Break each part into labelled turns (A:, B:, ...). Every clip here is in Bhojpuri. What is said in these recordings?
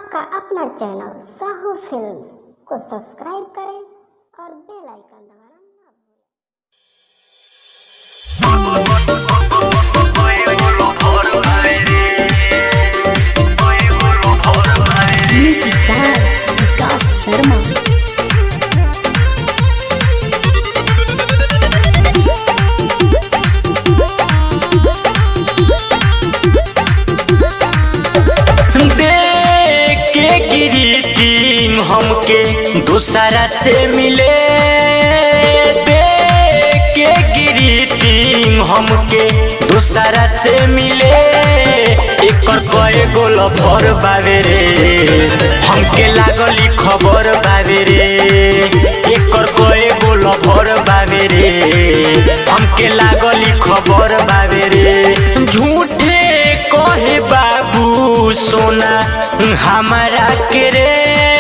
A: आपका अपना चैनल साहू फिल्म्स को सब्सक्राइब करें और बेल आइकन दबाना ना भूलें
B: Music by Vikas Sharma.
C: देख के गिरी टीम हमके दूसरा से मिले देख के गिरी टीम हमके दूसरा से मिले एकर कए गोल भर बावे रे हमके लागली खबर बावे रे एकर कए गोल भर बावे रे हमके लागली खबर बावे रे झूठे कहे बाबू सोना हमारा के रे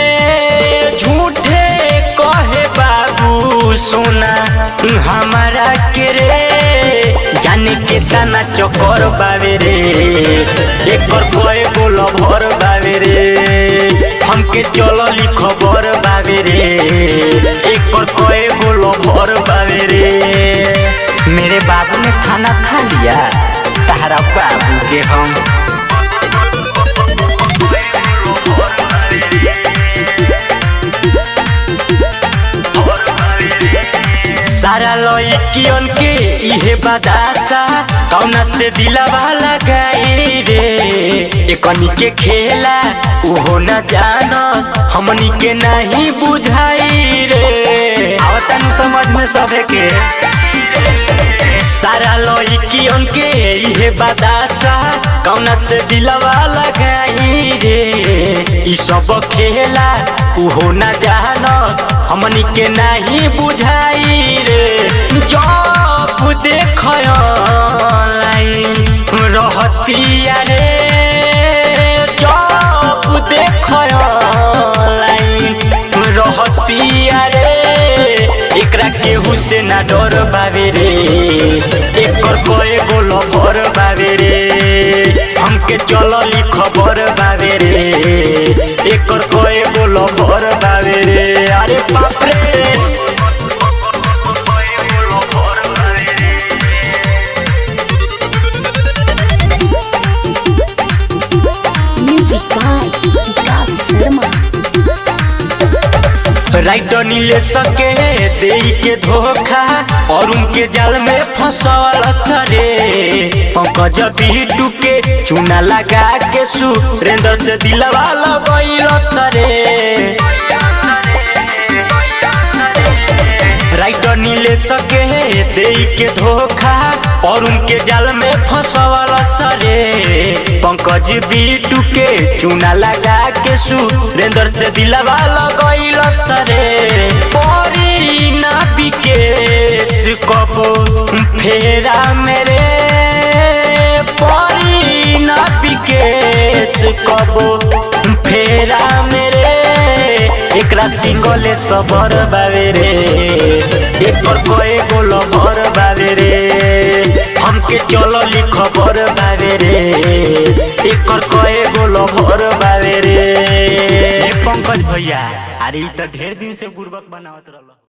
C: झूठे कहे बाबू सोना हमारा के रे जाने के दाना चक्कर बावे रे एकर कोई बोल भर बावे रे हमके चलली खबर बावे रे एकर कोई बोल भर बावे रे मेरे बाबू ने खाना खा लिया तारा बाबू के हम सारा लइकियन के इहे बदासा कौना से दिलावा लगाई रे एकनी के खेला उहो न जान हमनी के नहीं बुझाई रे आवतन समझ में सबे के सारा लइकियन के इहे बदासा कौना से दिलवा लगाई रे ई सब खेला उहो न जान हमनी के नहीं बुझाई रे जब देख लाइन रहतिया रे जब देख लाइन रहतिया रे एकरा केहू से ना डर बावे रे एकर कए गोल भर बावे रे हमके चलली खबर बावे रे एकर कए गोल भर बावे रे अरे बाप रे
B: Music by Vikas Sharma.
C: Writer नीले सके दे के धोखा और उनके जाल में फंसल सरे पंकज बीटू के चूना लगा के सुरेंद्र से दिलवा लगैल सरे राइटर नीले सके दे के धोखा और उनके जाल में फंसवल सरे पंकज बीटू के चूना लगा के सुरेंद्र से दिलवा लगैल सरे परी ना विकेश कबो फेरा मेरे परी ना विकेश कबो फेरा मेरे एकरा सिंगले सबर बावे रे एकर कए गोल भर बावे रे हमके चलली खबर बावे रे एकर कए गोल भर बावे रे पंकज भैया अरे ई त ढेर दिन से बुर्बक बनावत रहल